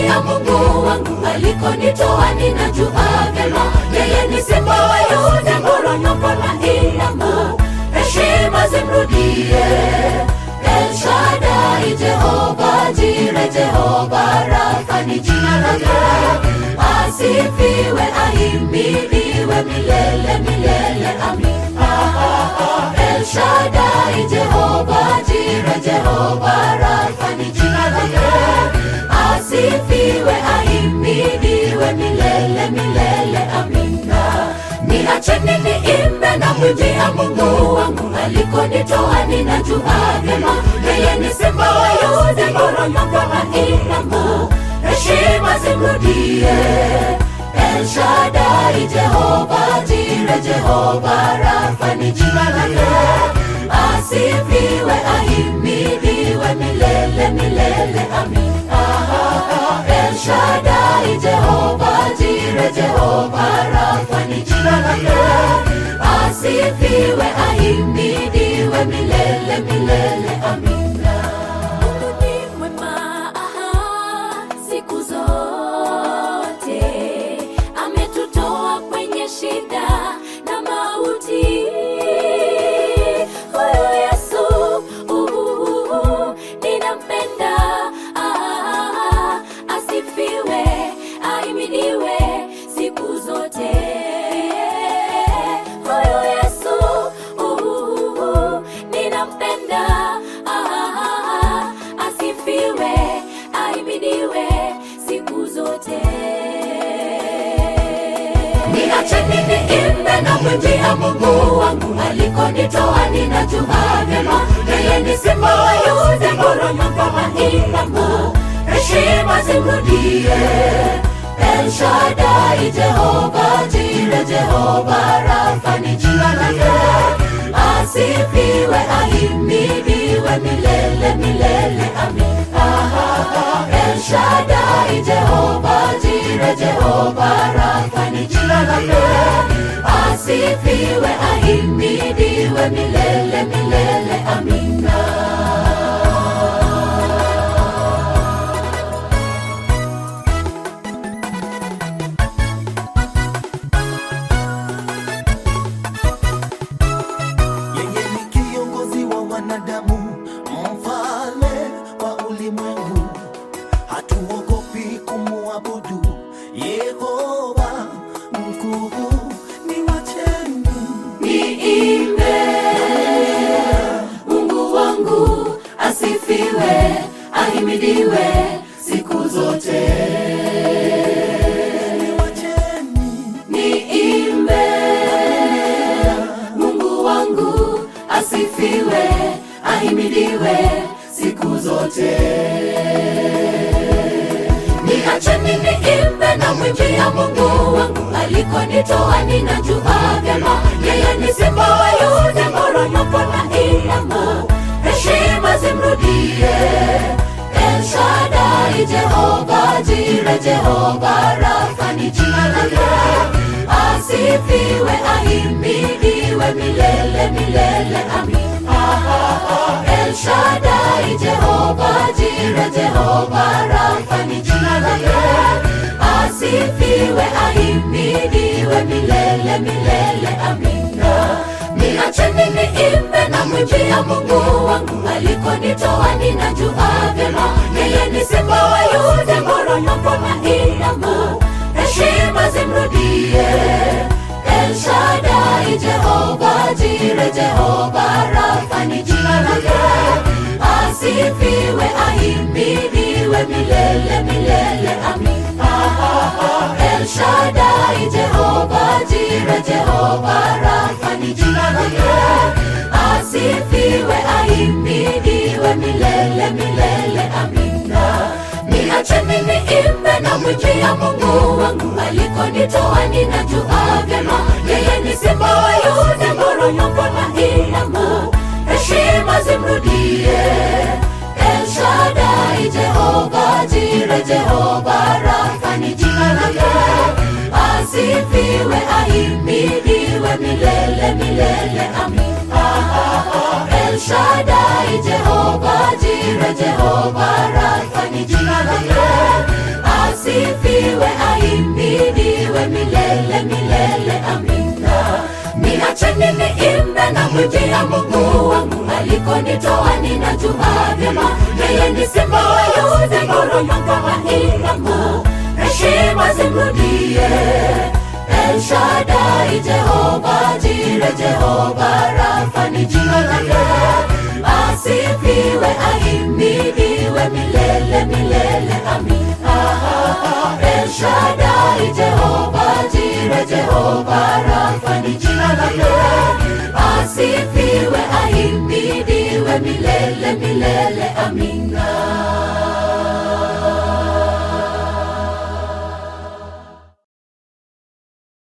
namwimbia Mungu wangu alikonitoa, ninajua vyema yeye ni simba wa Yuda, poromoko na Ilamu, heshima zimrudie El Shaddai, Jehova Jire, Jehova Rafa ni jina lake, asifiwe ahimidiwe milele milele, amina. El Shaddai, Jehova Jire, Jehova Rafa ni jina lake, asifiwe ahimidiwe milele milele, amina. Niacheni niimbe na mwimbia Mungu wangu alikonitoa, ninajua vyema yeye ni simba wa Yuda, poromoko na Ilamu, heshima zimrudie El Shaddai, Jehova Jire, Jehova Rafa ni jina lake, asifiwe ahimidiwe milele milele, amina. El Shaddai, Jehova Jire, Jehova Rafa ni jina lake, asifiwe ahimidiwe milele milele, amina. Mungu ni mwema aha, siku zote, ametutoa kwenye shida na mauti. Huyu Yesu uhuhu, ninampenda ah, asifiwe ahimidiwe siku zote. Huyu Yesu uhuhu, ninampenda ah, asifiwe ahimidiwe siku zote. Niacheni niimbe na mwimbia Mungu wangu alikonitoa, ninajua vyema yeye ni simba wa Yuda, poromoko na Ilamu, heshima zimrudie El Shaddai, Jehova Jire, Jehova Rafa ni jina lake, asifiwe ahimidiwe milele milele, amina. El Shaddai, Jehova Jire, Jehova Rafa ni jina lake, asifiwe ahimidiwe milele milele, amina. Yeye ni kiongozi wa wanadamu, mfalme wa ulimwengu. Hatuogopi kumwabudu Yehova mkuu. Ni wacheni Niimbe Mungu wangu asifiwe, ahimidiwe siku zote. ni wacheni Niimbe Mungu wangu asifiwe, ahimidiwe siku zote. Niacheni niimbe na mwimbia Mungu wangu alikonitoa, ninajua vyema yeye ni simba wa Yuda, poromoko na Ilamu, heshima zimrudie El Shaddai, Jehova Jire, Jehova Rafa ni jina lake, asifiwe ahimidiwe milele milele, amina. El Shaddai, Jehova Jire, Jehova Rafa ni jina lake, asifiwe ahimidiwe milele milele, amina. Niacheni niimbe na mwimbia Mungu wangu alikonitoa, ninajua vyema yeye ni simba wa Yuda, poromoko na Ilamu, heshima zimrudie El Shaddai, Jehova Jire, Jehova Rafa ni jina lake, asifiwe ahimidiwe milele milele, amina. El Shaddai, Jehova Jire, Jehova Rafa ni jina lake, asifiwe ahimidiwe milele milele, amina. Niacheni niimbe na mwimbia Mungu wangu alikonitoa, ninajua vyema yeye ni simba wa Yuda, poromoko na Ilamu, heshima zimrudie El Shaddai, Jehova Jire, Jehova Rafa ni jina lake, asifiwe ahimidiwe milele milele, amina. El Shaddai, Jehova Jire, Jehova Rafa ni jina lake, na Mungu wangu alikonitoa ninajua vyema, yeye ni simba wa Yuda, ngoromanga wa Iramu, heshima zimrudie. El Shaddai, Jehova Jire, Jehova Rafa ni jina lake, asifiwe ahimidiwe milele milele, amin. Ah, ah, ah. El Shaddai, Jehova Jire, Jehova Rafa ni jina lake, asifiwe ahimidiwe milele